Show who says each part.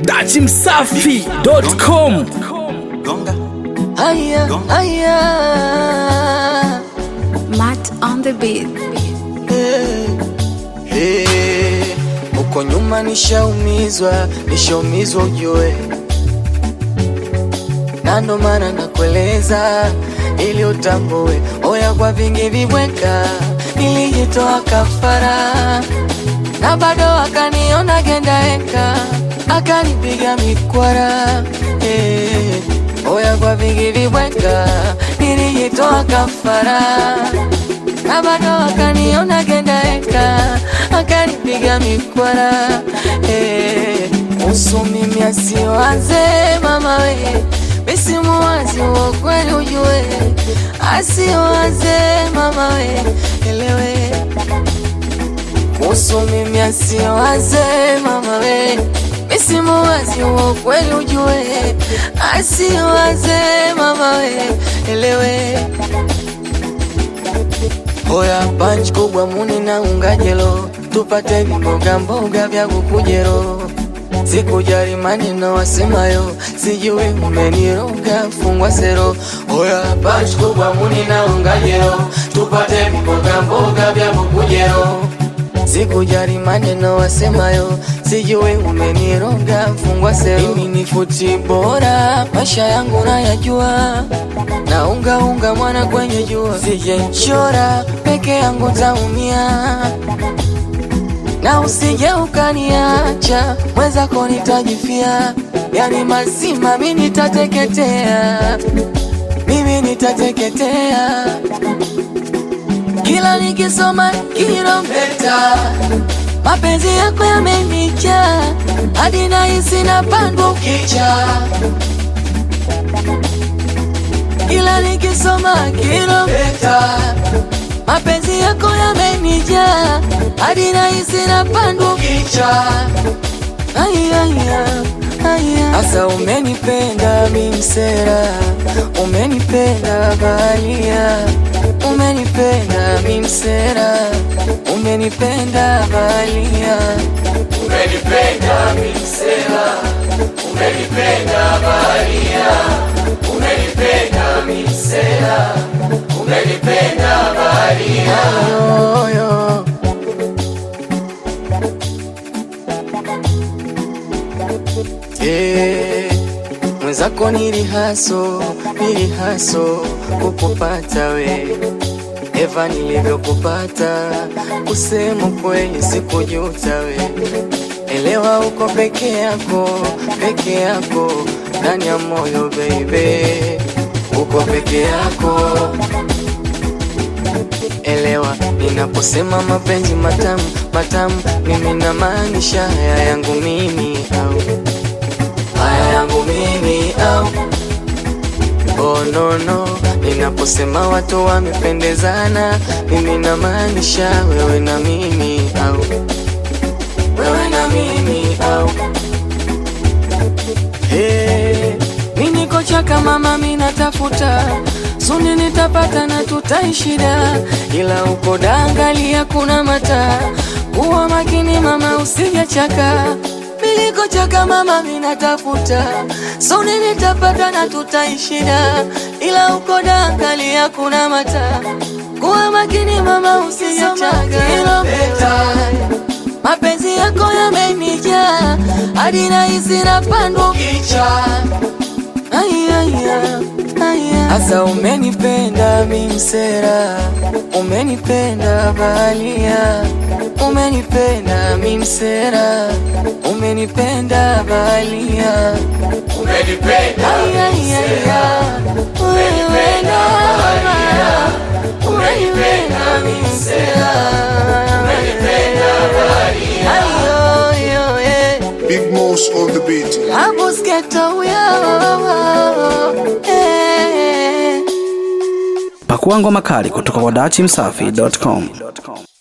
Speaker 1: dachimsafi.com
Speaker 2: Haya, haya.
Speaker 3: Matt on the beat.
Speaker 2: Eh, eh. Huko nyuma nishaumizwa, nishaumizwa ujue, na ndo maana nakueleza ili utambue. Oya, kwa vingi vibweka nilijitoa kafara, na bado akaniona gendaeka, akanipiga mikwara eh. Oya, kwa vingi vibweka nilijitoa kafara na bado akaniona gendaeka akanipiga mikwara eh, usu mimi asiwaze mama we misimuwazi wa kweli ujue asiwaze mama we elewe kuhusu mimi asiwaze mama we misimuwazi wa kweli ujue asiwaze mama we elewe Oya punch kubwa muni na ungajelo tupate vimboga mboga vya kukujero sikujali maneno wasemayo sijui umeniroga fungwa sero Oya punch kubwa muni na ungajelo tupate vimboga mboga vya kukujero sikujali maneno wasemayo sijui umeniroga fungwa sero mimi ni futi bora maisha yangu nayajua na unga unga mwana kwenye jua, sije nchora peke yangu taumia, na usije ukaniacha mwenzako nitajifia, yani mazima mi nitateketea, mimi nitateketea, kila nikisoma kilometa mapenzi yako yamenijaa hadi nahisi napandwa ukicha kila nikisoma kilomita mapenzi yako yamenijaa hadi nahisi napandwa kicha Asa umenipenda mimsera, umenipenda balia, umenipenda mimsera, umenipenda balia, umenipenda mimsera, umenipenda balia, umenipenda mimsera, umenipenda balia. Yo, yo. Eh, mwenzako nilihaso nilihaso kukupata we Eva nilivyokupata kusema kweli sikujuta we elewa uko peke yako peke yako ndani ya moyo baby uko peke yako elewa ninaposema mapenzi matamu matamu mimi namaanisha haya yangu mimi au haya yangu mimi au oh no no ninaposema watu wamependezana mimi namaanisha wewe na mimi au wewe na mimi au hey, mi niko chaka mama mi natafuta suni nitapata na tutaishida ila uko dangalia kuna mata kuwa makini mama usijachaka miliko chaka mama minatafuta suni nitapata na tutaishida ila uko dangalia kuna mata kuwa makini mama usijachaka mapenzi yako yamenijaa hadi nahisi napandwa kicha Asa umenipenda mimsera, umenipenda balia, umenipenda mimsera, umenipenda balia, umenipenda mimsera, umenipenda balia, umenipenda mimsera, umenipenda balia. Ayo, yo, yeah.
Speaker 4: Big Mouse on the beat.
Speaker 2: Abusketo, yo, eh.
Speaker 1: pakua ngoma kali kutoka kwa dachimsafi.com